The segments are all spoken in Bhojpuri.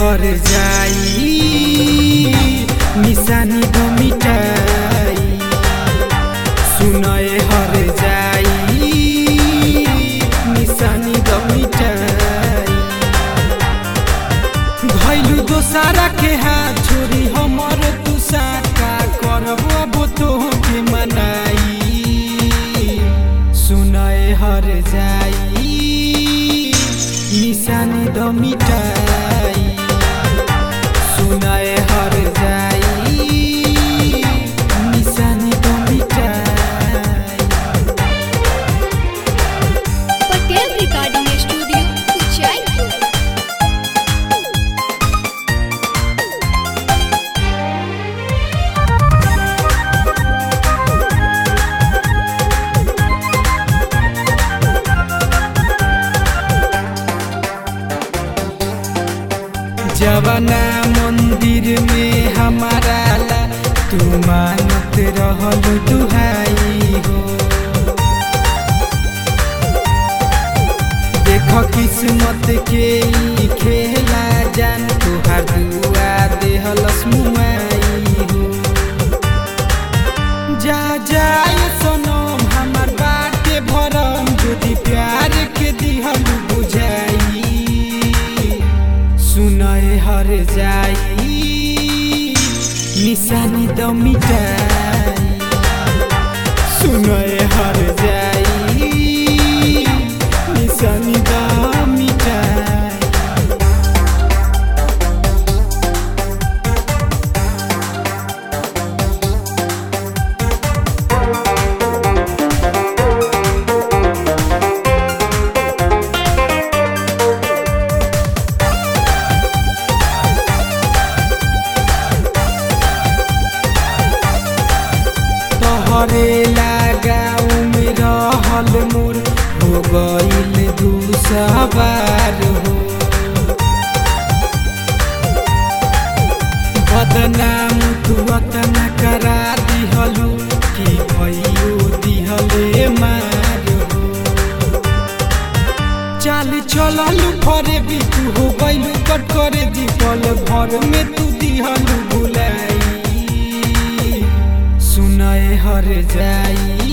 हर जाई निशानी दो मिटाई सुनए हर जाई निशानी दो मिटाई भैलू दोसारा के हाथ छोड़ी हमर तू साका करब अब तो के मनाई सुनए हर जाई निशानी द मिटाई सुनए हर जाई निशानी द मिटाई पटेल रिकॉर्डिंग स्टूडियो उज्जैन जवाना मंदिर में हमारा ला तू मानत रहल दुहाई हो देख किस्मत के ई खेला जान तुहार दुआ देहलस मुआई हो जा जाए सनम हमार बाटे भरम যদি प्यार के दिहल बुझाई सुनए हर जाई निशानी द मिटाई सुनए हर जाई निशानी द मिटाई तोहरे लगाऊ में रहल मोर हो गईल दू सवार हो बदनाम तू अतना करा दिहलू कि भइयो दिहले मार हो चाल चललू फरे भी तू हो गईलू कट करे दीपल भर में तू दिहलू भुलाई सुनए हर जाई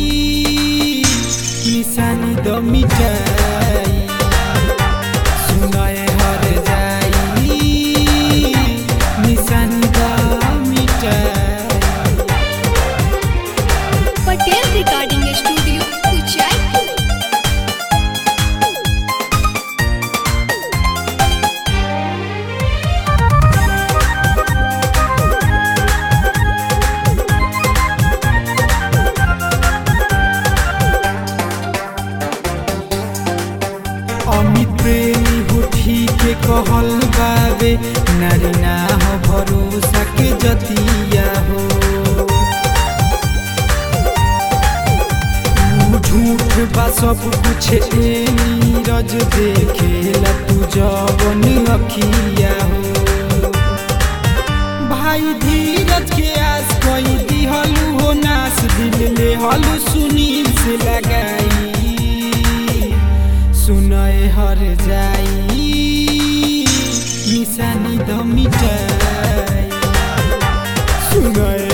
निशानी द मिटाई सुनए हर जाई निशानी द मिटाई पटेल रिकॉर्डिंग स्टूडियो उज्जैन अमित प्रेमी हो ठीक कहल बाबे नारी ना हो भरोसा के जतिया हो ऊ झूठ बा सब कुछ ए नीरज देखेला तू जवन अखिया हो भाई धीरज के आस कोई दिहलू हो नास दिल ले हलू सुनील से लगाई सुनए हर जाई निशानी द मिटाई सुनए